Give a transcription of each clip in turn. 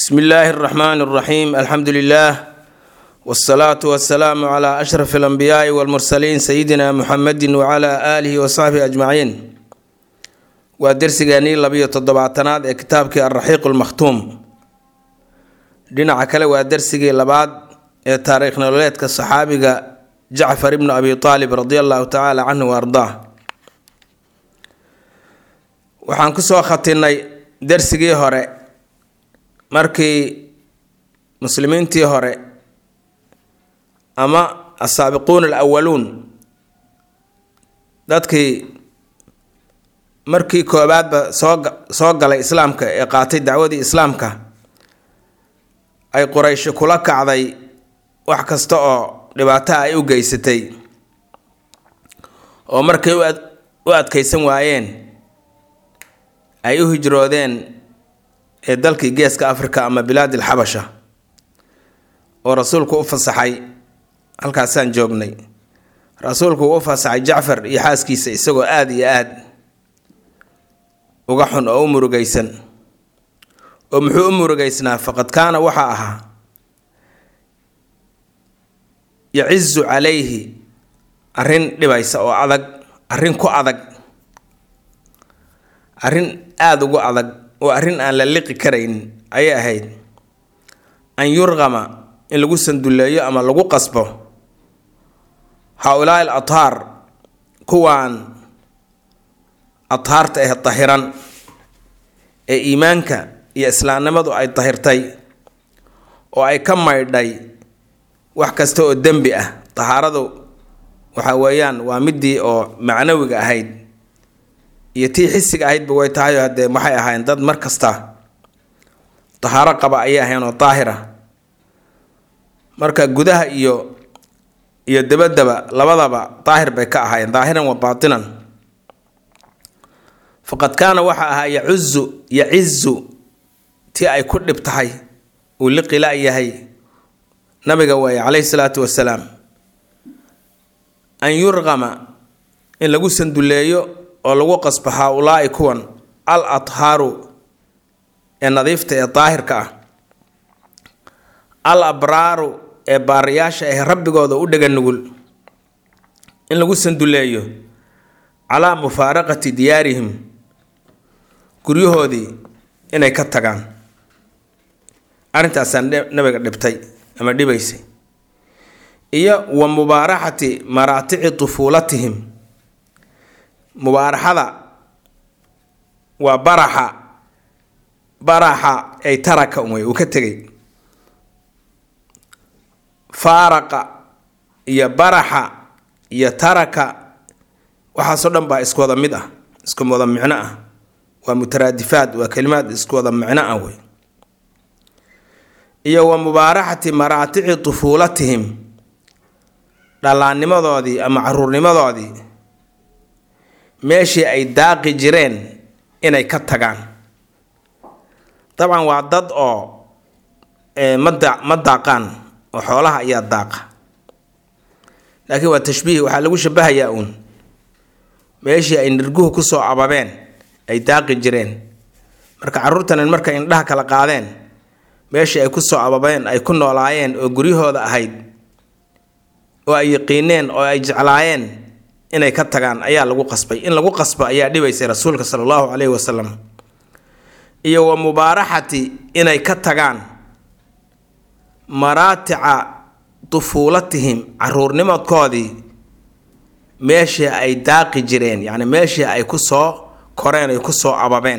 bsmi illaahi اraxmaan اraxiim alxamdu lilah wاsalaatu wasalaamu cla ashraf اlanbiyaai wاlmursaliin sayidina muxamedi wcla aalihi wasaxbihi ajmaciin waa dersigeenii labiyo toddobaatanaad ee kitaabkii alraxiiq lmakhtuum dhinaca kale waa dersigii labaad ee taariikh nololeedka saxaabiga jacfar ibnu abi aalib radi allahu tacaala canhu wa ardaa waxaan kusoo khatinay dersigii hore markii muslimiintii hore ama asaabiquuna alawaluun dadkii markii koobaadba soo soo galay islaamka ee qaatay dacwadii islaamka ay qurayshi kula kacday wax kasta oo dhibaato ay u geysatay oo markay u adkeysan waayeen ay u hijroodeen ee dalkii geeska africa ama bilaad alxabasha oo rasuulku u fasaxay halkaasaan joognay rasuulku uu u fasaxay jacfar iyo xaaskiisa isagoo aada iyo aada uga xun oo u murugaysan oo muxuu u murugaysnaa faqad kaana waxaa ahaa yacizu calayhi arrin dhibaysa oo adag arrin ku adag arrin aada ugu adag oo arrin aan la liqi karayn ayay ahayd an yurqama in lagu sandulleeyo ama lagu qasbo haa-ulaa'i al athaar kuwaan athaarta ah dahiran ee iimaanka iyo islaamnimadu ay dahirtay oo ay ka maydhay wax kasta oo dembi ah tahaaradu waxa weeyaan waa midii oo macnawiga ahayd iyo tii xisiga ahaydba way tahay haddee waxay ahaayeen dad mar kasta tahaaro qaba ayay ahayn oo daahira marka gudaha iyo iyo dabadaba labadaba daahir bay ka ahaayeen daahiran wa baatinan faqad kaana waxa ahaa yacuzu yacizu tii ay ku dhib tahay uu liqila yahay nabiga waaye calayhi salaatu wasalaam an yurqama in lagu sandulleeyo oo lagu qasbo haa-ulaa'i kuwan al athaaru ee nadiifta ee daahirka ah al abraaru ee baariyaasha ah rabbigooda u dhega nugul in lagu sandulleeyo calaa mufaaraqati diyaarihim guryahoodii inay ka tagaan arrintaasaa nabiga dhibtay ama dhibaysay iyo wa mubaaraxati maraatici tufuulatihim mubaaraxada waa baraxa baraxa ay taraka umay uu ka tegay faaraqa iyo baraxa iyo taraka waxaasoo dhan baa isku wada mid ah isku wada micno ah waa mutaraadifaad waa kalimaad isku wada micno ah wey iyo wa mubaaraxati maraatici tufuulatihim dhallaannimadoodii ama caruurnimadoodii meeshii ay daaqi jireen inay ka tagaan dabcan waa dad oo mada ma daaqaan oo xoolaha ayaa daaqa laakiin waa tashbiih waxaa lagu shabahayaa uun meeshii ay nirguhu kusoo ababeen ay daaqi jireen marka carruurtanan markay indhaha kala qaadeen meeshii ay kusoo ababeen ay ku noolaayeen oo guryahooda ahayd oo ay yaqiineen oo ay jeclaayeen inay ka tagaan ayaa lagu qasbay in lagu qasbo ayaa dhibaysay rasuulka sala allahu caleyhi wasalam iyo wa mubaaraxati inay ka tagaan maraatica tufuulatihim caruurnimadkoodii meeshii ay daaqi jireen yacni meeshii ay kusoo koreen ay kusoo ababeen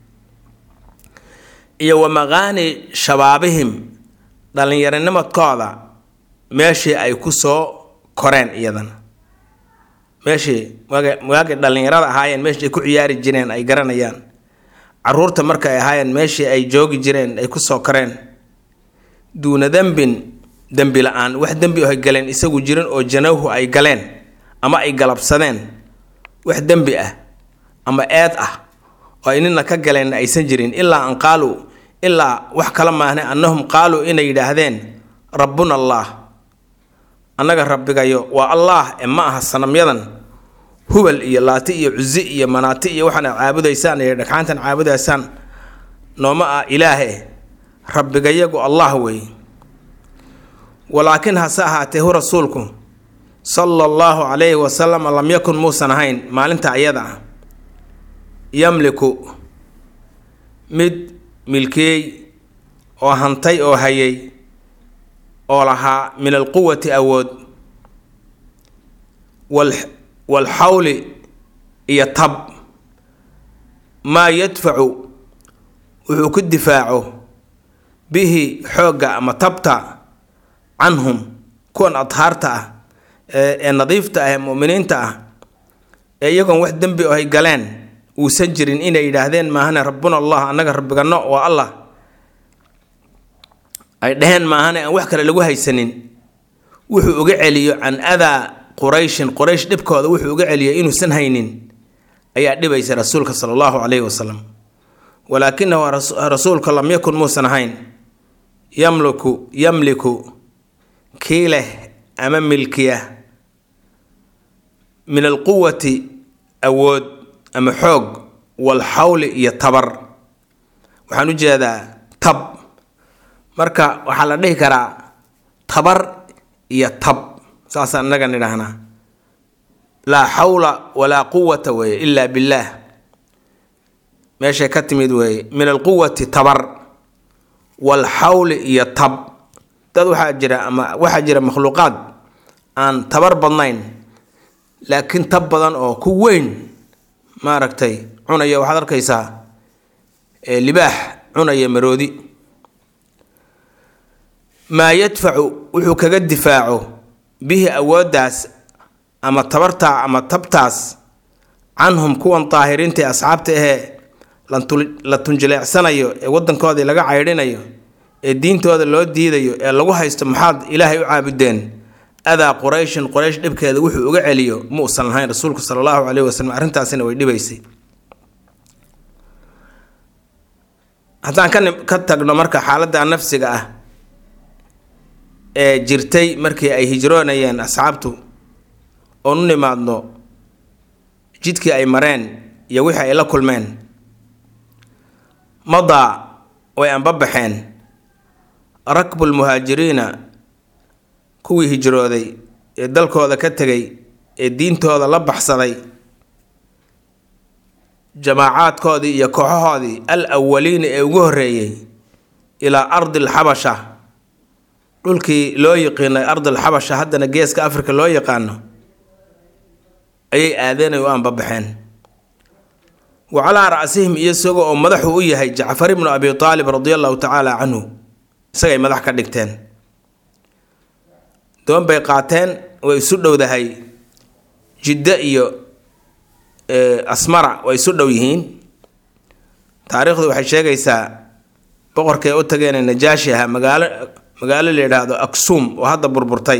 iyo wa maqaani shabaabihim dhallinyaronimadkooda meeshii ay kusoo koreen iyadana meeshii waagay dhallinyarada ahaayeen meeshii ay ku ciyaari jireen ay garanayaan caruurta marka ay ahaayeen meeshii ay joogi jireen ay kusoo koreen duuna dembin dembi la-aan wax dembi oo ay galeen isagu jirin oo janawhu ay galeen ama ay galabsadeen wax dembi ah ama eed ah oo ay nina ka galeen aysan jirin ilaa an qaaluu ilaa wax kala maahne annahum qaaluu inay yidhaahdeen rabbuna allaah annaga rabbigayo waa allaah ee ma aha sanamyadan hubal iyo laati iyo cusi iyo manaati iyo waxaan caabudaysaan iyo dhagxaantan caabudaysaan nooma ah ilaahe rabbigayagu allah weeye walaakin hase ahaatee hu rasuulku sala allahu calayhi wasalam lam yakun muusan ahayn maalinta ayada ah yamliku mid milkeey oo hantay oo hayay oo lahaa min alquwati awood waalxawli iyo tab maa yadfacu wuxuu ku difaaco bihi xoogga ama tabta canhum kuwan adhaarta ah ee nadiifta ah ee mu'miniinta ah ee iyagoon wax dembi oo ay galeen uusan jirin inay yidhaahdeen maahane rabbuna allah annaga rabbigano waa allah ay dheheen maahane aan wax kale lagu haysanin wuxuu uga celiyo can adaa qurayshin quraysh dhibkooda wuxuu uga celiyo inuusan haynin ayaa dhibaysa rasuulka sala allahu calayhi wasalam walaakinahu rasuulka lam yakun muusan ahayn yamliku yamliku kii leh ama milkiya min alquwati awood ama xoog walxawli iyo tabar waxaan u jeedaa tab marka waxaa la dhihi karaa tabar iyo tab saasaan innaga nidhaahnaa laa xawla walaa quwata weeye ilaa billaah meeshay ka timid weeye min alquwati tabar walxawli iyo tab dad waxaa jira ama waxaa jira makhluuqaad aan tabar badnayn laakiin tab badan oo ku weyn maaragtay cunaya waxaad arkaysaa libaax cunaya maroodi maa yadfacu wuxuu kaga difaaco bihi awooddaas ama tabartaa ama tabtaas canhum kuwan daahiriinta ee asxaabta ahee la tunjileecsanayo ee wadankoodii laga caydhinayo ee diintooda loo diidayo ee lagu haysto maxaad ilaahay u caabudeen adaa qurayshin quraysh dhibkeeda wuxuu uga celiyo ma usan lahayn rasuulku sala allahu caleyhi wasalam arrintaasina way dhibaysay haddaan ka ka tagno marka xaaladda nafsiga ah ee jirtay markii ay hijroonayeen asxaabtu oon u nimaadno jidkii ay mareen iyo wixii ay la kulmeen madaa way anbabaxeen rakbulmuhaajiriina kuwii hijrooday ee dalkooda ka tegay ee diintooda la baxsaday jamaacaadkoodii iyo kooxahoodii al awaliina ee ugu horreeyey ilaa ardi alxabasha dhulkii loo yiqiinay ardalxabasha haddana geeska afrika loo yaqaano ayay aadeenay u anbabaxeen wa calaa ra'sihim iyo isagoo oo madaxu u yahay jacfar ibnu abi aalib radi allahu tacaala canhu isagay madax ka dhigteen doon bay qaateen way isu dhowdahay jiddo iyo asmara way isu dhow yihiin taariikhdu waxay sheegaysaa boqorkay u tageen najaashi ahaa magaalo magaalo la yidhaahdo aksum oo hadda burburtay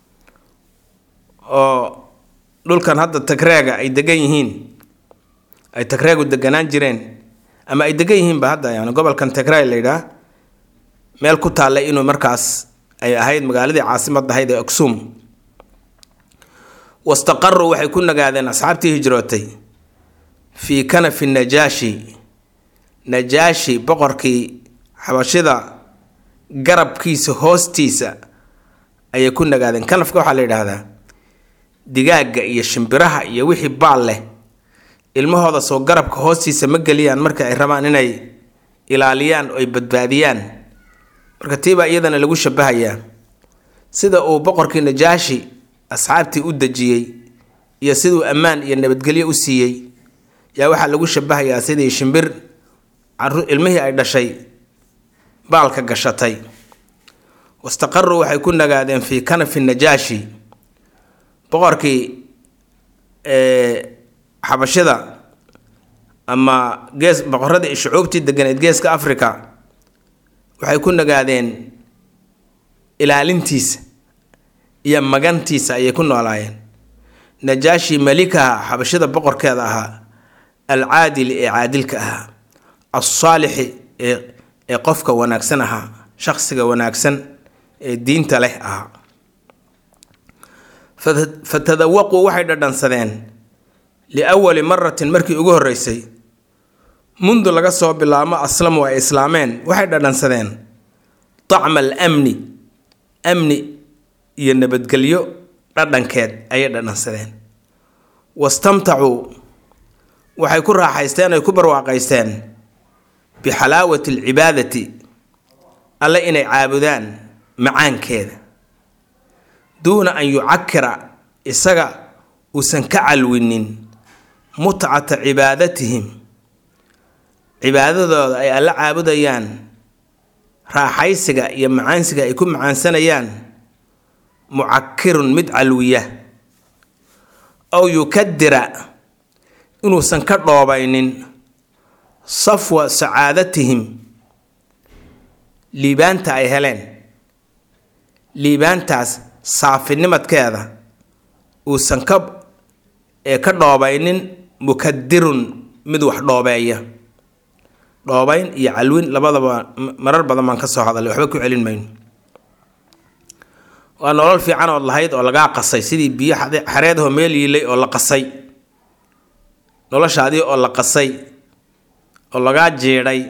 oo dhulkan hadda tagreega ay degan yihiin ay tagreegu deganaan jireen ama ay degan yihiinba hadda yani gobolkan tagreg la yidhaah meel ku taallay inuu markaas ay ahayd magaaladii caasimadda ahayd ee aksum wastaqaruu waxay ku nagaadeen asxaabtii hijrootay fii kanafi najaashi najaashi boqorkii xabashida garabkiisa hoostiisa ayay ku nagaadeen kanafka waxaa la yidhaahdaa digaagga iyo shimbiraha iyo wixii baal leh ilmahooda soo garabka hoostiisa ma geliyaan marka ay rabaan inay ilaaliyaan oo ay badbaadiyaan marka tiibaa iyadana lagu shabahayaa sida uu boqorkii najaashi asxaabtii u dejiyey iyo siduu ammaan iyo nabadgelyo u siiyey yaa waxaa lagu shabahayaa sidii shimbir ilmihii ay dhashay baalka gashatay wastaqaruu waxay ku nagaadeen fii kanafi najaashi boqorkii xabashida ama gees boqoradii shucuubtii deganeed geeska africa waxay ku nagaadeen ilaalintiisa iyo magantiisa ayay ku noolaayeen najaashi malikaha xabashida boqorkeeda ahaa alcaadili ee caadilka ahaa alsaalixi ee ee qofka wanaagsan ahaa shaqsiga wanaagsan ee diinta leh ahaa fatadawaquu waxay dhadhansadeen liawali maratin markii ugu horreysay mundu laga soo bilaamo aslamu ay islaameen waxay dhadhansadeen tacma alamni amni iyo nabadgelyo dhadhankeed ayay dhadhansadeen wastamtacuu waxay ku raaxaysteen ay ku barwaaqaysteen bixalaawati alcibaadati alle inay caabudaan macaankeeda duuna an yucakira isaga uusan ka calwinin mutcata cibaadatihim cibaadadooda ay alle caabudayaan raaxaysiga iyo macaansiga ay ku macaansanayaan mucakirun mid calwiya aw yukadira inuusan ka dhoobaynin safwa sacaadatihim liibaanta ay heleen liibaantaas saafinimadkeeda uusan ka ee ka dhoobaynin mukadirun mid wax dhoobeeya dhoobayn iyo calwin labadaba marar badan baan ka soo hadalay waxba ku celin mayno waa nolol fiican ood lahayd oo lagaa qasay sidii biyo xareedahoo meel yiilay oo la qasay noloshaadii oo la qasay oo lagaa jiidhay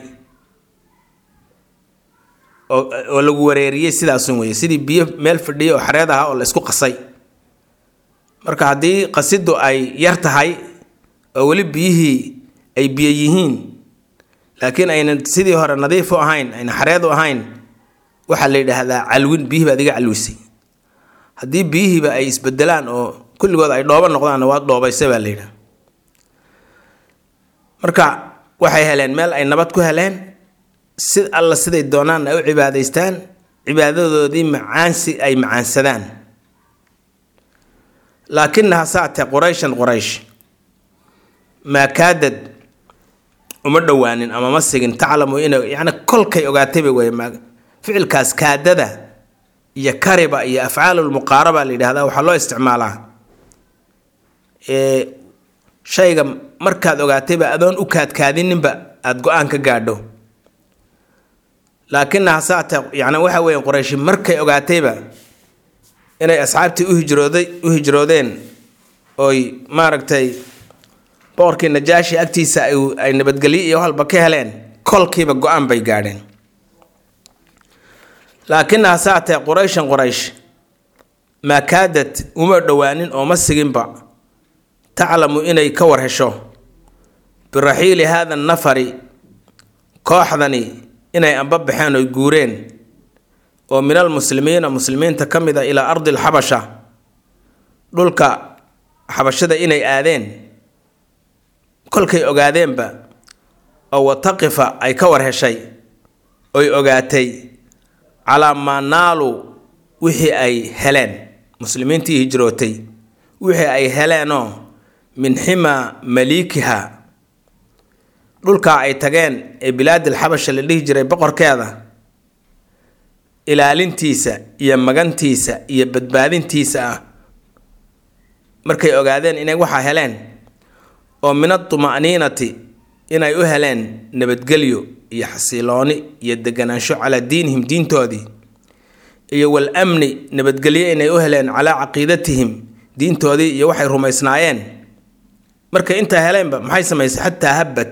oo lagu wareeriyey sidaasun weye sidii biyo meel fadhiya oo xareed aha oo la isku qasay marka haddii qasiddu ay yar tahay oo weli biyihii ay biyo yihiin laakiin aynan sidii hore nadiif u ahayn ayna xareed u ahayn waxaa la yidhaahdaa calwin biyihii baad iga calwisay haddii biyihiiba ay isbedelaan oo kulligood ay dhoobo noqdaanna waad dhoobaysa baa la yidhaha marka waxay heleen meel ay nabad ku heleen si alla siday doonaan ay u cibaadaystaan cibaadadoodii macaansi ay macaansadaan laakinaha saatee qurayshan qoraysh maa kaadad uma dhowaanin ama ma sigin taclamu inay yacni kolkay ogaatayba wey ma ficilkaas kaadada iyo kariba iyo afcaalulmuqaaraba la yidhahdaa waxaa loo isticmaalaa shayga markaad ogaatayba adoon u kaadkaadininba aada go-aan ka gaadho laakinaha saate yani waxa weeye qorayshi markay ogaatayba inay asxaabtii uhijrooday u hijroodeen oy maaragtay boqorkii najaashi agtiisa ay nabadgelyo iyo halba ka heleen kolkiiba go-aan bay gaadheen laakinaha saatee qurayshan qoraysh maa kaadad uma dhowaanin oo ma siginba taclamu inay ka war hesho biraxiili haada nafari kooxdani inay amba baxeen oy guureen oo min almuslimiina muslimiinta ka mid a ilaa ardi alxabasha dhulka xabashada inay aadeen kolkay ogaadeenba oo wataqifa ay ka war heshay oy ogaatay calaa maa naalu wixii ay heleen muslimiintii hijrootay wixii ay heleenoo min ximaa maliikiha dhulkaa ay tageen ee bilaadil xabasha la dhihi jiray boqorkeeda ilaalintiisa iyo magantiisa iyo badbaadintiisa ah markay ogaadeen inay waxaa heleen oo min atuma'niinati inay u heleen nabadgelyo iyo xasilooni iyo deganaansho calaa diinihim diintoodii iyo wal amni nabadgelyo inay u heleen calaa caqiidatihim diintoodii iyo waxay rumaysnaayeen markay intaa heleenba maxay samaysay xataa habbad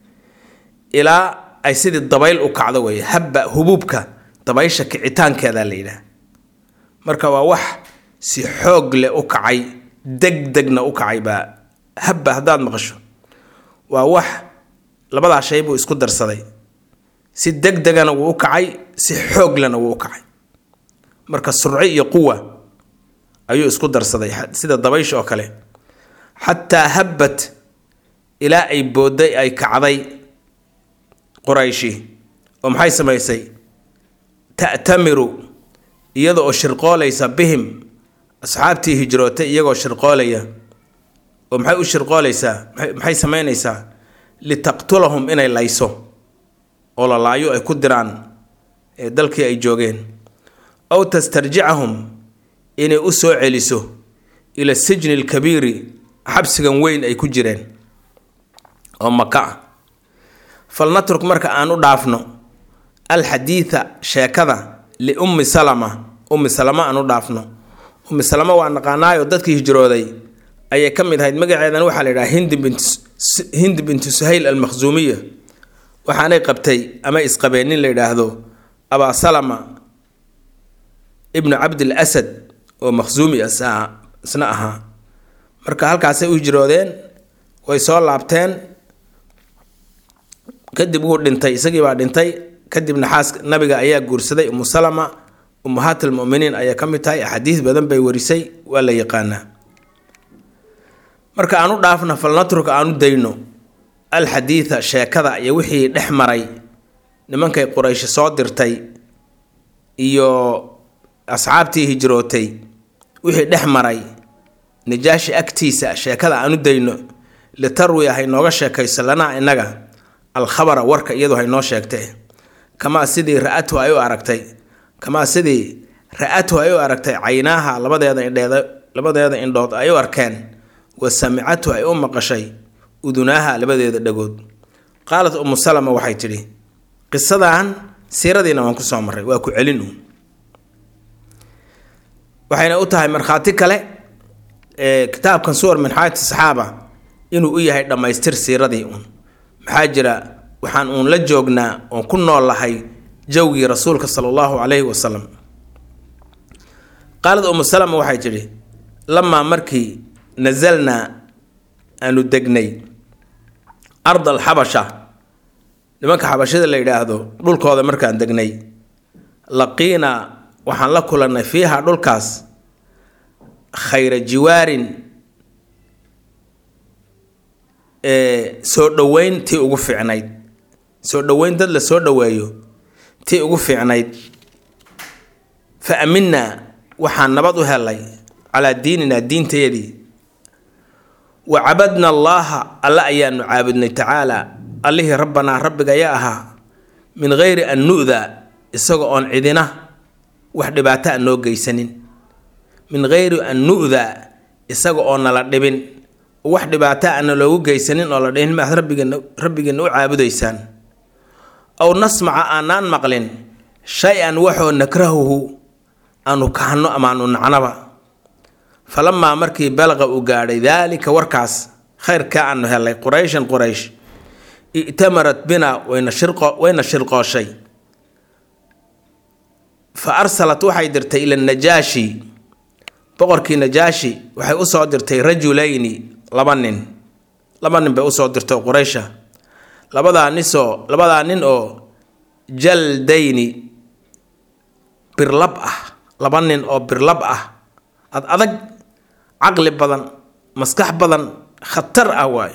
ilaa ay sidii dabayl u kacdo weeye habba hubuubka dabaysha kicitaankeeda la yidhaah marka waa wax si xoog leh u kacay deg degna u kacay baa habba haddaad maqasho waa wax labadaa shay buu isku darsaday si deg degana wuu u kacay si xooglena wuu u kacay marka surco iyo quwa ayuu isku darsaday sida dabaysha oo kale xataa habbat ilaa ay boodday ay kacday qurayshi oo maxay samaysay ta'tamiru iyada oo shirqoolaysa bihim asxaabtii hijrootay iyagoo shirqoolaya oo maxay u shirqoolaysaa maxay samaynaysaa litaqtulahum inay layso oo la laayo ay ku diraan dalkii ay joogeen aw tastarjicahum inay u soo celiso ila sijni alkabiiri xabsigan weyn ay ku jireen oo maka ah falnatruk marka aan u dhaafno alxadiida sheekada liummi salama ummi salama aan u dhaafno ummi salama waa naqaanaayo dadkii hijrooday ayay ka mid ahayd magaceedan waxaa la yidhaha hindi bint hindi bintu suhayl almakhsuumiya waxaanay qabtay ama isqabeen nin la yidhaahdo abaa salama ibnu cabdil asad oo makhsuumi isna ahaa marka halkaasay u hijroodeen way soo laabteen kadib wuu dhintay isagii baa dhintay kadibna xaas nabiga ayaa guursaday umu salama ummahaat almuminiin ayaa ka mid tahay axaadiis badan bay warisay waa la yaqaanaa marka aan u dhaafna falnatruka aan u dayno alxadiida sheekada iyo wixii dhex maray nimankay quraysh soo dirtay iyo asxaabtii hijrootay wixii dhex maray najaashi agtiisa sheekada aan u dayno litarwiya hay nooga sheekayso lanaa innaga alkhabara warka iyadu hay noo sheegtee kamaa sidii ra-atu ay u aragtay kamaa sidii ra-atu ay u aragtay caynaaha labadeeda indheed labadeeda indhood ay u arkeen wa samicatu ay u maqashay udunaaha labadeeda dhagood qaalat umu salama waxay tidhi qisadan siiradiina waan kusoo marray waa ku celin uun waxayna u tahay markhaati kale kitaabkan suwar min xaayati saxaaba inuu u yahay dhammaystir siiradii uun maxaa jira waxaan uun la joognaa oon ku nool lahay jawgii rasuulka sala allahu calayhi wasalam qaalad umu salama waxay tidhi lamaa markii nasalnaa aanu degnay arda alxabasha nimanka xabashada la yidhaahdo dhulkooda markaan degnay laqiina waxaan la kulannay fiiha dhulkaas khayra jiwaarin soo dhoweyn tii ugu fiicnayd soo dhoweyn dad la soo dhoweeyo tii ugu fiicnayd fa aminaa waxaan nabad u helay calaa diininaa diintayadii wa cabadna allaaha alle ayaanu caabudnay tacaala allihii rabbanaa rabbiga ayaa ahaa min geyri an nu'da isaga oon cidina wax dhibaato a noo geysanin min geyri an nu'da isaga oo nala dhibin wax dhibaato ana loogu geysanin oo la dhihin maad rabbigeena rabbigeena u caabudaysaan aw nasmaca aanaan maqlin shay-an waxoo nakrahuhu aanu kahano amaanu nacnaba falamaa markii balaqa uu gaadhay daalika warkaas khayrkaa aanu helay qurayshan quraysh i'tamarat bina wayna shirqo wayna shirqooshay fa arsalat waxay dirtay ila najaashi boqorkii najaashi waxay usoo dirtay rajulayni laba nin laba nin bay usoo dirtay quraysha labadaa nisoo labadaa nin oo jaldayni birlab ah laba nin oo birlab ah ad adag caqli badan maskax badan khatar ah waay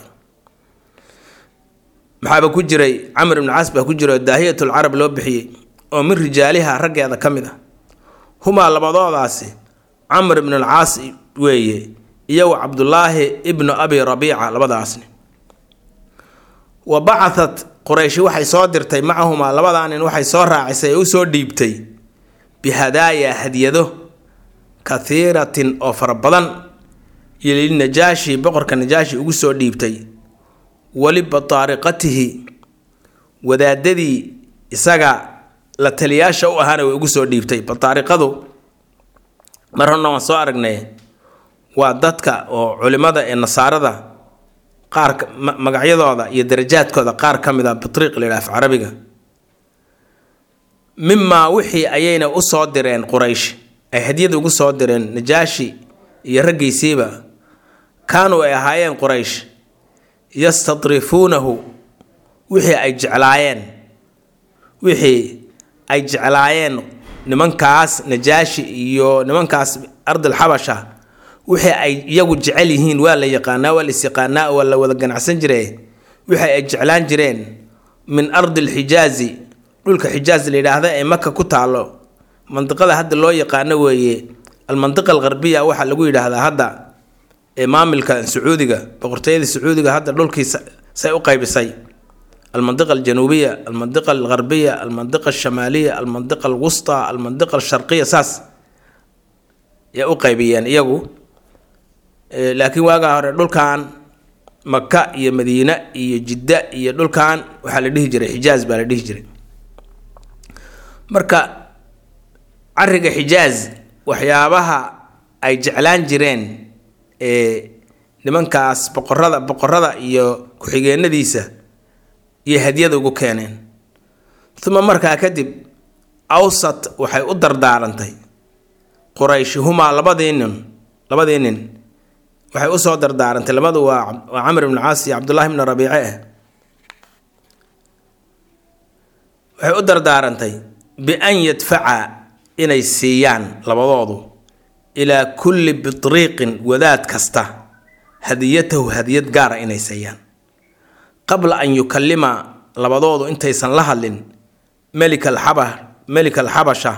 maxaaba ku jiray camr ibnu caas baa ku jira oo daahiyatu lcarab loo bixiyey oo min rijaaliha raggeeda ka mid ah humaa labadoodaasi camr ibnu alcaas weeye iyo wa cabdulaahi ibnu abi rabiica labadaasni wa bacatat qurayshi waxay soo dirtay macahumaa labadaa nin waxay soo raacisay ee usoo dhiibtay bihadaaya hadyado kathiiratin oo fara badan iyo lilnajaashi boqorka najaashi ugu soo dhiibtay weli bataariqatihi wadaadadii isaga la taliyaasha u ahaana way ugu soo dhiibtay bataariqadu mar horna waan soo aragnay waa dadka oo culimada ee nasaarada qaar magacyadooda iyo darajaadkooda qaar ka mid a batriiq la yidhaha af carabiga mimaa wixii ayayna u soo direen quraysh ay hadyada ugu soo direen najaashi iyo raggiisiiba kaanuu ay ahaayeen quraysh yastadrifuunahu wixii ay jeclaayeen wixii ay jeclaayeen nimankaas najaashi iyo nimankaas ardal xabasha wixii ay iyagu jecel yihiin waa la yaqaanaa waa la isyaqaanaa waa la wada ganacsan jire wixii ay jeclaan jireen min ardi alxijaazi dhulka xijaaz la yidhaahda ee maka ku taalo mandiqada hadda loo yaqaano weeye almandiqa algarbiya waxaa lagu yidhaahdaa hadda ee maamilka sacuudiga boqortooyada sacuudiga hadda dhulkii say u qaybisay almandiqa aljanuubiya almandiqa algarbiya almandiqa alshamaaliya almandiqa alwusta almandiqa alsharqiya saas yaa u qaybiyeen iyagu laakiin waagaa hore dhulkan maka iyo madiine iyo jidda iyo dhulkan waxaa la dhihi jiray xijaaz baa la dhihi jiray marka cariga xijaaz waxyaabaha ay jeclaan jireen ee nimankaas boqorada boqorada iyo ku-xigeenadiisa iyo hadyada ugu keeneen uma markaa kadib awsat waxay u dardaarantay qurayshihumaa labadii nin labadii nin waxay usoo dardaarantay labadu waa waa camr ibnu caas iyo cabdullaahi bnu rabiice ah waxay u dardaarantay bian yadfaca inay siiyaan labadoodu ilaa kulli bitriiqin wadaad kasta hadiyatahu hadiyad gaara inay siiyaan qabla an yukallima labadoodu intaysan la hadlin melik alxaba melik alxabasha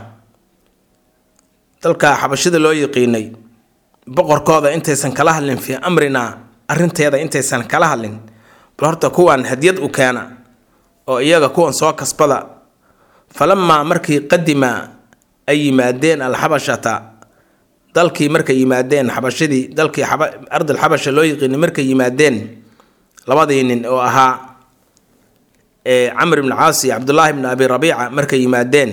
dalka xabashida loo yiqiinay boqorkooda intaysan kala hadlin fii amrinaa arrinteeda intaysan kala hadlin bal horta kuwan hadiyad u keena oo iyaga kuwan soo kasbada falamaa markii qadima ay yimaadeen alxabashata dalkii markay yimaadeen xabashadii dalkii ardal xabasha loo yiqiinay markay yimaadeen labadii nin oo ahaa camr ibn caas iyo cabdullaahi bn abi rabiica markay yimaadeen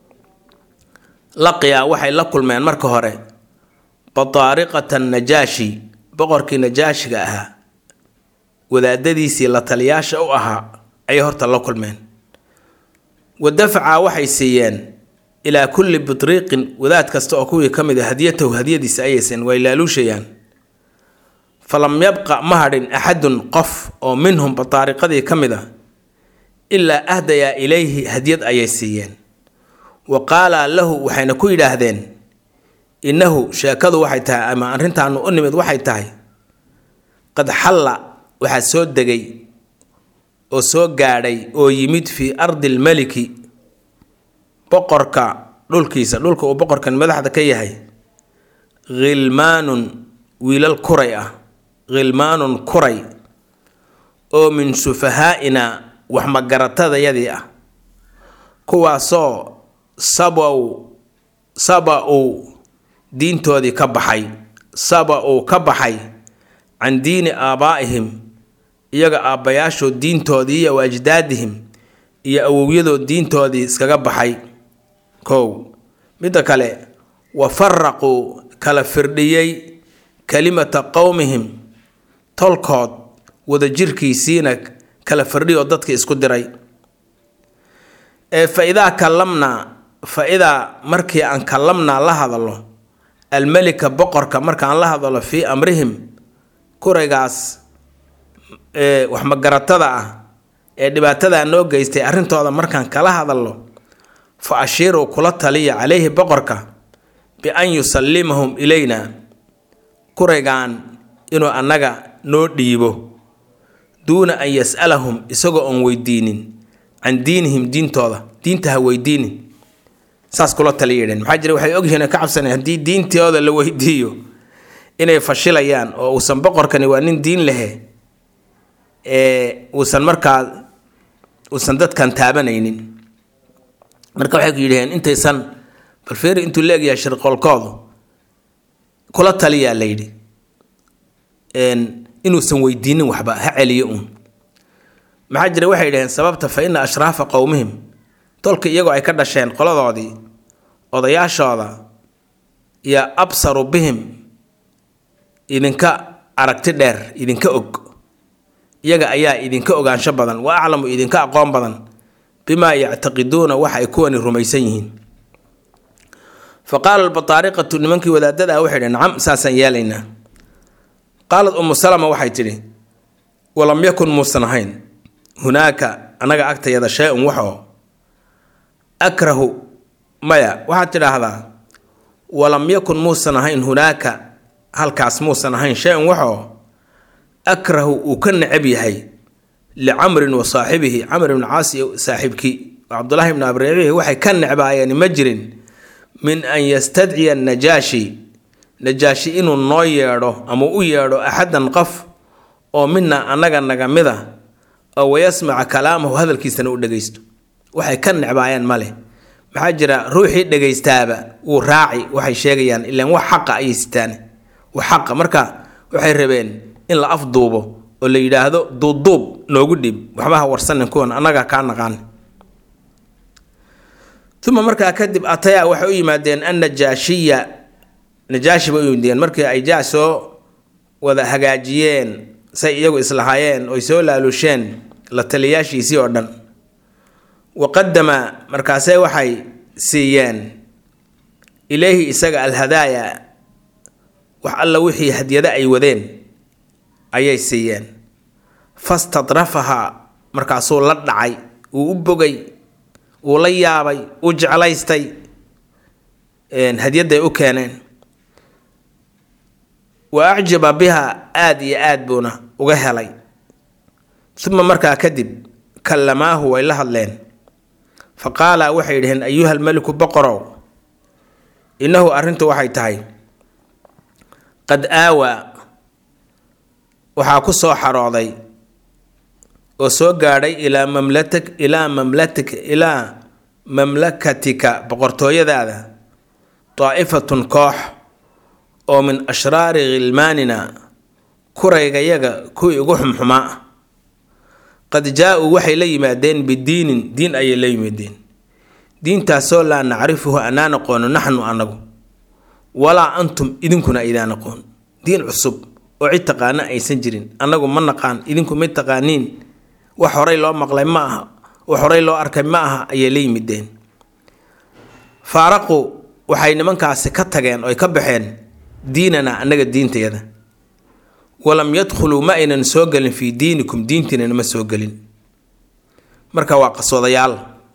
laqiya waxay la kulmeen marka hore bataariqata najaashi boqorkii najaashiga ahaa wadaadadiisii la taliyaasha u ahaa ayay horta la kulmeen wa dafaca waxay siiyeen ilaa kulli bitriiqin wadaad kasta oo kuwii ka mid a hadiyatahu hadiyadiisa ayaysan way laaluushayaan falam yabqa ma hadhin axadun qof oo minhum bataariqadii ka mid a ilaa ahdayaa ilayhi hadyad ayay siiyeen wa qaala lahu waxayna ku yidhaahdeen innahu sheekadu waxay tahay ama arrintaanu u nimid waxay tahay qad xalla waxaa soo degay oo soo gaadhay oo yimid fii ardi lmeliki boqorka dhulkiisa dhulka uu boqorkan madaxda ka yahay khilmaanun wiilal kuray ah khilmaanun kuray oo min sufahaa'ina wax magaratadayadii ah kuwaasoo sabaw saba-uu diintoodii ka baxay saba-uu ka baxay can diini aabaa'ihim iyaga aabbayaashood diintoodii iyo waajdaadihim iyo awowyadood diintoodii iskaga baxay kow midda kale wa faraquu kala firdhiyey kalimata qowmihim tolkood wadajirkiisiina kala firdhiyoo dadka isku diray ee fa idaa kallamnaa fa idaa markii aan kallamnaa la hadallo almelika boqorka markaan la hadallo fii amrihim kuraygaas ee waxmagaratada ah ee dhibaatadaa noo geystay arrintooda markaan kala hadallo fa ashiiruu kula taliya calayhi boqorka bi-an yusallimahum ilayna kuraygaan inuu annaga noo dhiibo duuna an yas'alahum isagoo oon weydiinin can diinihim diintooda diinta ha weydiinin saas kula taliya yidheen maxaa jira waxay ogyihiin ka cabsaneen haddii diintooda la weydiiyo inay fashilayaan oo uusan boqorkani waa nin diin lehe ee uusan markaa uusan dadkan taabanaynin marka waxay ku yidhaheen intaysan balfeeri intuu la egyahay shirqoolkoodu kula taliyaa la yidhi inuusan weydiinin waxba ha celiyo uun maxaa jira waxay yidhaheen sababta fa ina ashraafa qowmihim tolka iyagoo ay ka dhasheen qoladoodii odayaashooda iyo absaru bihim idinka aragti dheer idinka og iyaga ayaa idinka ogaansho badan wa aclamu idinka aqoon badan bimaa yactaqiduuna waxa ay kuwani rumaysan yihiin fa qaala albataariqatu nimankii wadaadada ah waxay dhhen nacam saasaan yeelaynaa qaalad umu salama waxay tidhi walam yakun muusan ahayn hunaaka annaga agtayada shay-un waxoo akrahu maya waxaad tidhaahdaa walam yakun muusan ahayn hunaaka halkaas muusan ahayn shay-un waxoo akrahu uu ka necab yahay licamrin wa saaxibihi camr ibn caas iyo saaxiibkii cabdullaahi ibn abriibihi waxay ka necbaayeen ma jirin min an yastadciya najaashi najaashi inuu noo yeedho ama u yeedho axadan qof oo mina annaga naga mid a oo wayasmaca kalaamahu hadalkiisana u dhegaysto waxay ka necbaayeen ma leh maxaa jira ruuxii dhegaystaaba wuu raaci waxay sheegayaan ilaan wax xaqa ayay sitaan wax xaqa marka waxay rabeen in la afduubo oo la yidhaahdo duubduub noogu dhib waxba ha warsanin kuwan annaga kaa naqaan uma markaa kadib atayaa waxay u yimaadeen annajaashiya najaashi bay u yimideen markii ay jaa soo wada hagaajiyeen say iyagu islahaayeen oy soo laaluusheen la taliyaashiisii oo dhan wa qadama markaase waxay siiyeen ilayhi isaga alhadaaya wax alla wixii hadyada ay wadeen ayay siiyeen fastadrafahaa markaasuu la dhacay uu u bogay uu la yaabay uu jeclaystay hadyaday u keeneen wa acjaba biha aada iyo aad buuna uga helay uma markaa kadib kallamaahu way la hadleen fa qaala waxay yidhaheen ayuha almeliku boqorow innahu arrintu waxay tahay qad aawaa waxaa ku soo xarooday oo soo gaadhay ilaa mamlatak ilaa mamlatik ilaa mamlakatika boqortooyadaada daa'ifatun koox oo min ashraari khilmaanina kuraygayaga kuwii ugu xumxumaa ah qad jaa-uu waxay la yimaadeen bidiinin diin ayay la yimaadeen diintaasoo laa nacrifuhu anaan aqoono naxnu anagu walaa antum idinkuna idaan aqoon diin cusub oo cid taqaana aysan jirin annagu ma naqaan idinku ma taqaaniin wax horay loo maqlay ma aha wax horay loo arkay ma aha ayay la yimideen faaraqu waxay nimankaasi ka tageen oy ka baxeen diinana annaga diintayada walam yadkhuluu ma aynan soo gelin fii diinikum diintiinana ma soo gelin marka waa qasoodayaal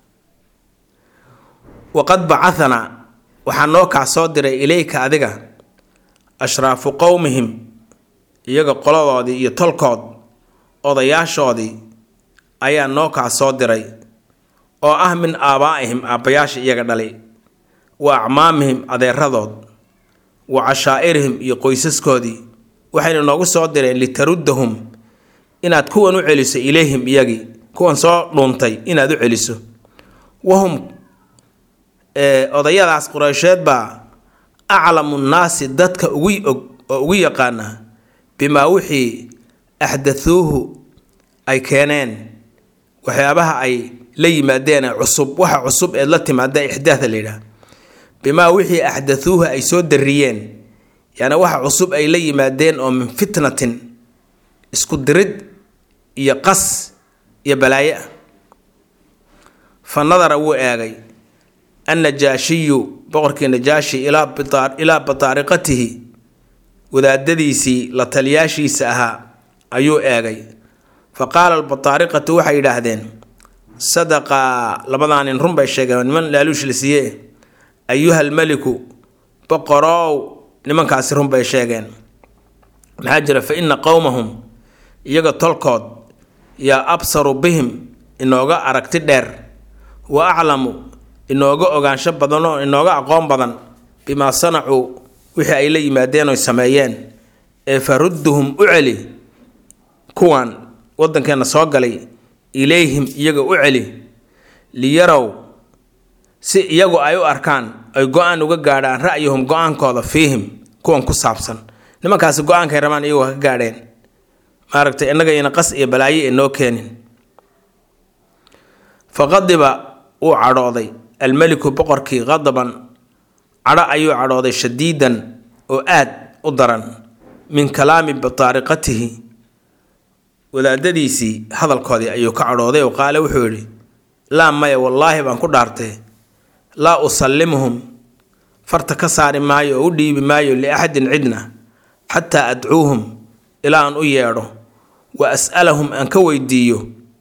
waqad bacahanaa waxaa noo kaa soo diray ilayka adiga ashraafu qowmihim iyaga qoladoodii iyo tolkood odayaashoodii ayaa noo kaa soo diray oo ah min aabaa'ihim aabbayaasha iyaga dhalay wa acmaamihim adeeradood wa cashaa'irihim iyo qoysaskoodii waxayna noogu soo direen litaruddahum inaad kuwan u celiso ilayhim iyagii kuwan soo dhuuntay inaad u celiso wahum odayadaas qureysheed baa aclamu nnaasi dadka ugu og oo ugu yaqaana bimaa wixii axdathuuhu ay keeneen waxyaabaha ay la yimaadeen cusub waxa cusub eed la timaada ixdaatha la yidhaah bimaa wixii axdathuuhu ay soo dariyeen yaani waxa cusub ay la yimaadeen oo min fitnatin isku dirid iyo qas iyo balaayo ah fa nadara wuu eegay annajaashiyu boqorkii najaashi ilaa bataariqatihi wadaadadiisii la taliyaashiisa ahaa ayuu eegay fa qaala albataariqatu waxay yidhaahdeen sadaqaa labadaa nin run bay sheegeen niman laaluush la siiye ayuha almeliku boqorow nimankaasi run bay sheegeen maxaa jira fa inna qowmahum iyaga tolkood yaa absaru bihim inooga aragti dheer wa aclamu inooga ogaansho badan oo inooga aqoon badan bimaa sanacuu wixii ay la yimaadeen oy sameeyeen ee farudduhum u celi kuwan waddankeenna soo galay ilayhim iyaga u celi liyarow si iyagu ay u arkaan ay go-aan uga gaadhaan ra'yuhum go-aankooda fiihim kuwan ku saabsan nimankaasi go-aankay rabaan iyagoo ka gaadheen maaragtay innagayna qas iyo balaayo ee noo keenin fa qadiba wuu cadhooday almeliku boqorkii qadaban cadho ayuu cadhooday shadiidan oo aad u daran min kalaami bataariqatihi wadaadadiisii hadalkoodii ayuu ka cadhooday oo qaale wuxuu yidhi laa maya wallaahi baan ku dhaartay laa usallimuhum farta ka saari maayo oo u dhiibi maayo liaxadin cidna xataa adcuuhum ilaa aan u yeedho wa as'alahum aan ka weydiiyo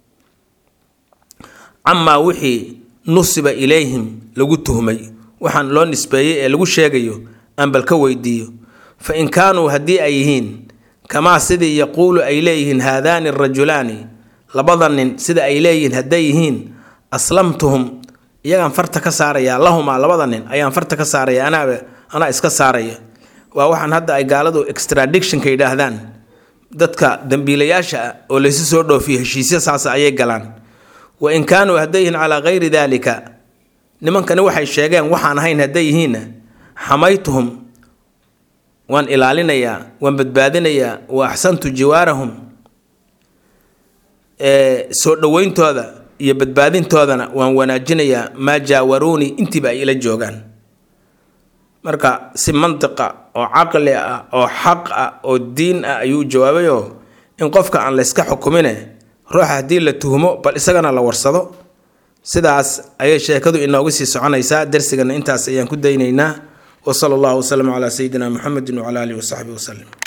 camaa wixii nusiba ilayhim lagu tuhmay waxaan loo nisbeeyey ee lagu sheegayo aan bal ka weydiiyo fa in kaanuu haddii ay yihiin kamaa sidii yaquulu ay leeyihiin haadaani arajulaani labada nin sida ay leeyihiin hadday yihiin aslamtuhum iyagaan farta ka saarayaa lahumaa labada nin ayaan farta ka saaraya anaaba anaa iska saaraya waa waxaan hadda ay gaaladu extradictionka yidhaahdaan dadka dambiilayaasha ah oo laysu soo dhoofiyo heshiisya saas ayay galaan wa in kaanuu hadday yihiin calaa kayri daalika nimankani waxay sheegeen waxaan ahayn hadday yihiinna xamaytuhum waan ilaalinayaa waan badbaadinayaa wa axsantu jiwaarahum soo dhoweyntooda iyo badbaadintoodana waan wanaajinayaa maa jaawaruunii intiiba ay ila joogaan marka si mantiqa oo caqli ah oo xaq ah oo diin ah ayuu jawaabayoo in qofka aan layska xukumine ruuxa haddii la tuhmo bal isagana la warsado sidaas ayay sheekadu inoogu sii soconaysaa darsigana intaas ayaan ku daynaynaa wa sala allahu wasalam calaa sayidina muxamedin wacala alihi wasaxbihi wasalim